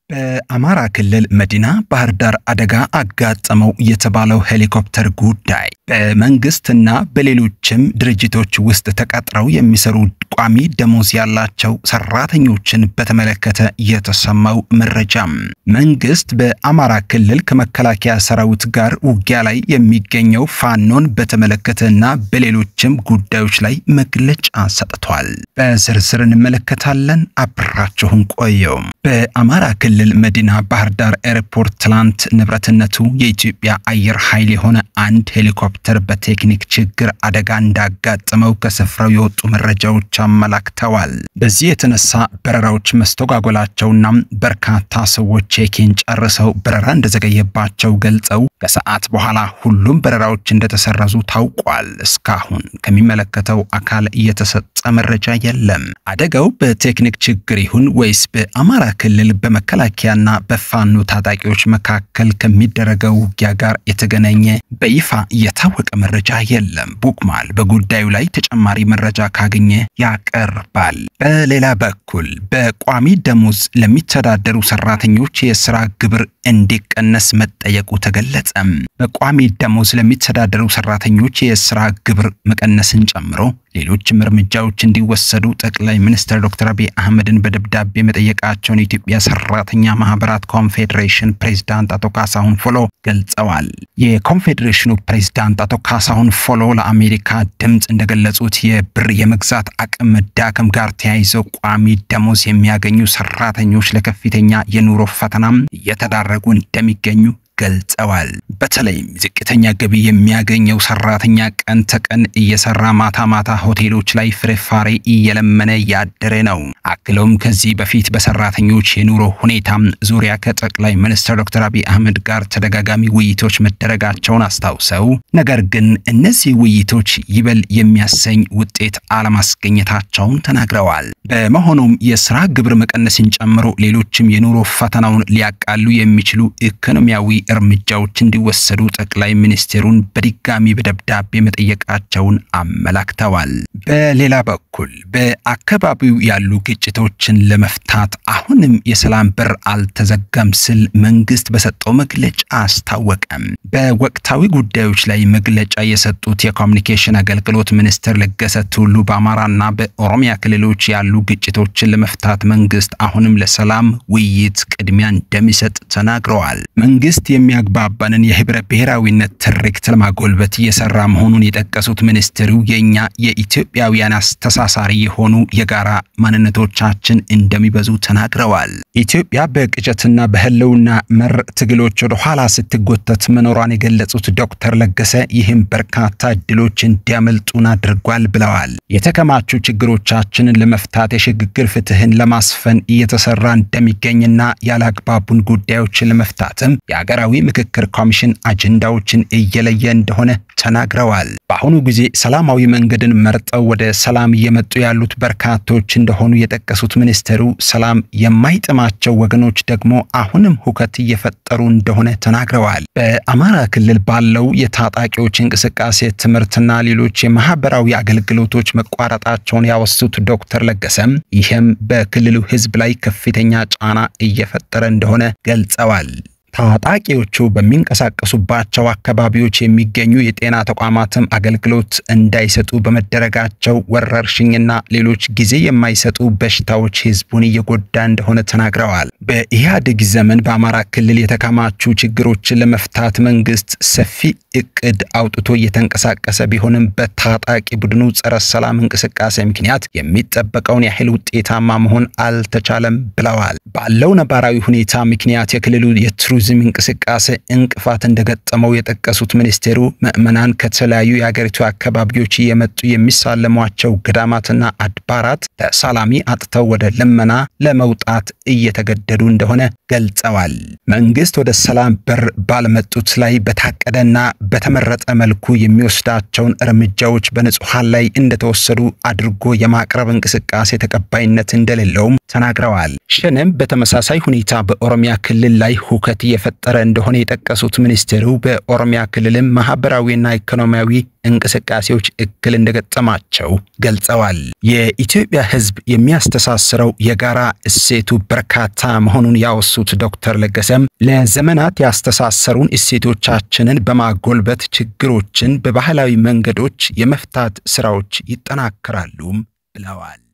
በአማራ ክልል መዲና ባህር ዳር አደጋ አጋጠመው የተባለው ሄሊኮፕተር ጉዳይ በመንግስትና በሌሎችም ድርጅቶች ውስጥ ተቀጥረው የሚሰሩ ቋሚ ደሞዝ ያላቸው ሰራተኞችን በተመለከተ የተሰማው መረጃም መንግስት በአማራ ክልል ከመከላከያ ሰራዊት ጋር ውጊያ ላይ የሚገኘው ፋኖን በተመለከተና በሌሎችም ጉዳዮች ላይ መግለጫ ሰጥቷል። በዝርዝር እንመለከታለን። አብራችሁን ቆየው። በአማራ ክልል መዲና ባህር ዳር ኤርፖርት ትላንት ንብረትነቱ የኢትዮጵያ አየር ኃይል የሆነ አንድ ሄሊኮፕተር በቴክኒክ ችግር አደጋ እንዳጋጠመው ከስፍራው የወጡ መረጃዎች አመላክተዋል። በዚህ የተነሳ በረራዎች መስተጓጎላቸውና በርካታ ሰዎች ቼኪን ጨርሰው በረራ እንደዘገየባቸው ገልጸው ከሰዓት በኋላ ሁሉም በረራዎች እንደተሰረዙ ታውቋል። እስካሁን ከሚመለከተው አካል እየተሰጠ መረጃ የለም። አደጋው በቴክኒክ ችግር ይሁን ወይስ በአማራ ክልል በመከላከያና በፋኖ ታጣቂዎች መካከል ከሚደረገው ውጊያ ጋር የተገናኘ በይፋ የታወቀ መረጃ የለም። ቡክማል በጉዳዩ ላይ ተጨማሪ መረጃ ካገኘ ያቀርባል። በሌላ በኩል በቋሚ ደሞዝ ለሚተዳደሩ ሰራተኞች የስራ ግብር እንዲቀነስ መጠየቁ ተገለጸ። በቋሚ ደሞዝ ለሚተዳደሩ ሰራተኞች የስራ ግብር መቀነስን ጨምሮ ሌሎችም እርምጃዎች እንዲወሰዱ ጠቅላይ ሚኒስትር ዶክተር አብይ አህመድን በደብዳቤ መጠየቃቸውን የኢትዮጵያ ሰራተኛ ማህበራት ኮንፌዴሬሽን ፕሬዝዳንት አቶ ካሳሁን ፎሎ ገልጸዋል። የኮንፌዴሬሽኑ ፕሬዝዳንት አቶ ካሳሁን ፎሎ ለአሜሪካ ድምፅ እንደገለጹት የብር የመግዛት አቅም መዳከም ጋር ተያይዘው ቋሚ ደሞዝ የሚያገኙ ሰራተኞች ለከፍተኛ የኑሮ ፈተናም እየተዳረጉ እንደሚገኙ ገልጸዋል። በተለይም ዝቅተኛ ገቢ የሚያገኘው ሰራተኛ ቀን ተቀን እየሰራ ማታ ማታ ሆቴሎች ላይ ፍርፋሬ እየለመነ ያደረ ነው። አክለውም ከዚህ በፊት በሰራተኞች የኑሮ ሁኔታ ዙሪያ ከጠቅላይ ሚኒስትር ዶክተር አብይ አህመድ ጋር ተደጋጋሚ ውይይቶች መደረጋቸውን አስታውሰው ነገር ግን እነዚህ ውይይቶች ይበል የሚያሰኝ ውጤት አለማስገኘታቸውን ተናግረዋል። በመሆኑም የስራ ግብር መቀነስን ጨምሮ ሌሎችም የኑሮ ፈተናውን ሊያቃሉ የሚችሉ ኢኮኖሚያዊ እርምጃዎች እንዲወሰዱ ጠቅላይ ሚኒስትሩን በድጋሚ በደብዳቤ መጠየቃቸውን አመላክተዋል። በሌላ በኩል በአካባቢው ያሉ ግጭቶችን ለመፍታት አሁንም የሰላም በር አልተዘጋም ሲል መንግስት በሰጠው መግለጫ አስታወቀም። በወቅታዊ ጉዳዮች ላይ መግለጫ የሰጡት የኮሚኒኬሽን አገልግሎት ሚኒስትር ለገሰ ቱሉ በአማራና በኦሮሚያ ክልሎች ያሉ ግጭቶችን ለመፍታት መንግስት አሁንም ለሰላም ውይይት ቅድሚያ እንደሚሰጥ ተናግረዋል። መንግስት የሚያግባባንን የህብረ ብሔራዊነት ትርክት ለማጎልበት እየሰራ መሆኑን የጠቀሱት ሚኒስትሩ የእኛ የኢትዮጵያውያን አስተሳሳሪ የሆኑ የጋራ ማንነቶቻችን እንደሚበዙ ተናግረዋል። ኢትዮጵያ በቅጨትና በህልውና መር ትግሎች ወደ ኋላ ስትጎተት መኖሯን የገለጹት ዶክተር ለገሰ ይህም በርካታ እድሎች እንዲያመልጡን አድርጓል ብለዋል። የተከማቹ ችግሮቻችንን ለመፍታት የሽግግር ፍትህን ለማስፈን እየተሰራ እንደሚገኝና ያላግባቡን ጉዳዮችን ለመፍታትም የሀገራዊ ምክክር ኮሚሽን አጀንዳዎችን እየለየ እንደሆነ ተናግረዋል። በአሁኑ ጊዜ ሰላማዊ መንገድን መርጠው ወደ ሰላም እየመጡ ያሉት በርካቶች እንደሆኑ የጠቀሱት ሚኒስትሩ ሰላም የማይጥማቸው ወገኖች ደግሞ አሁንም ሁከት እየፈጠሩ እንደሆነ ተናግረዋል። በአማራ ክልል ባለው የታጣቂዎች እንቅስቃሴ ትምህርትና ሌሎች የማህበራዊ አገልግሎቶች መቋረጣቸውን ያወሱት ዶክተር ለገሰም ይህም በክልሉ ህዝብ ላይ ከፍተኛ ጫና እየፈጠረ እንደሆነ ገልጸዋል። ታጣቂዎቹ በሚንቀሳቀሱባቸው አካባቢዎች የሚገኙ የጤና ተቋማትም አገልግሎት እንዳይሰጡ በመደረጋቸው ወረርሽኝና ሌሎች ጊዜ የማይሰጡ በሽታዎች ህዝቡን እየጎዳ እንደሆነ ተናግረዋል። በኢህአዴግ ዘመን በአማራ ክልል የተከማቹ ችግሮችን ለመፍታት መንግስት ሰፊ እቅድ አውጥቶ እየተንቀሳቀሰ ቢሆንም በታጣቂ ቡድኑ ጸረ ሰላም እንቅስቃሴ ምክንያት የሚጠበቀውን ያህል ውጤታማ መሆን አልተቻለም ብለዋል። ባለው ነባራዊ ሁኔታ ምክንያት የክልሉ የቱሪዝም እንቅስቃሴ እንቅፋት እንደገጠመው የጠቀሱት ሚኒስቴሩ ምዕመናን ከተለያዩ የሀገሪቱ አካባቢዎች እየመጡ የሚሳለሟቸው ገዳማትና አድባራት ተሳላሚ አጥተው ወደ ልመና ለመውጣት እየተገደዱ እንደሆነ ገልጸዋል። መንግስት ወደ ሰላም በር ባልመጡት ላይ በታቀደና በተመረጠ መልኩ የሚወስዳቸውን እርምጃዎች በንጹሐን ላይ እንደተወሰዱ አድርጎ የማቅረብ እንቅስቃሴ ተቀባይነት እንደሌለውም ተናግረዋል። ሸኔም በተመሳሳይ ሁኔታ በኦሮሚያ ክልል ላይ ሁከት እየፈጠረ እንደሆነ የጠቀሱት ሚኒስቴሩ በኦሮሚያ ክልልም ማህበራዊና ኢኮኖሚያዊ እንቅስቃሴዎች እክል እንደገጠማቸው ገልጸዋል። የኢትዮጵያ ሕዝብ የሚያስተሳስረው የጋራ እሴቱ በርካታ መሆኑን ያወሱት ዶክተር ለገሰም ለዘመናት ያስተሳሰሩን እሴቶቻችንን በማጎልበት ችግሮችን በባህላዊ መንገዶች የመፍታት ስራዎች ይጠናከራሉም ብለዋል።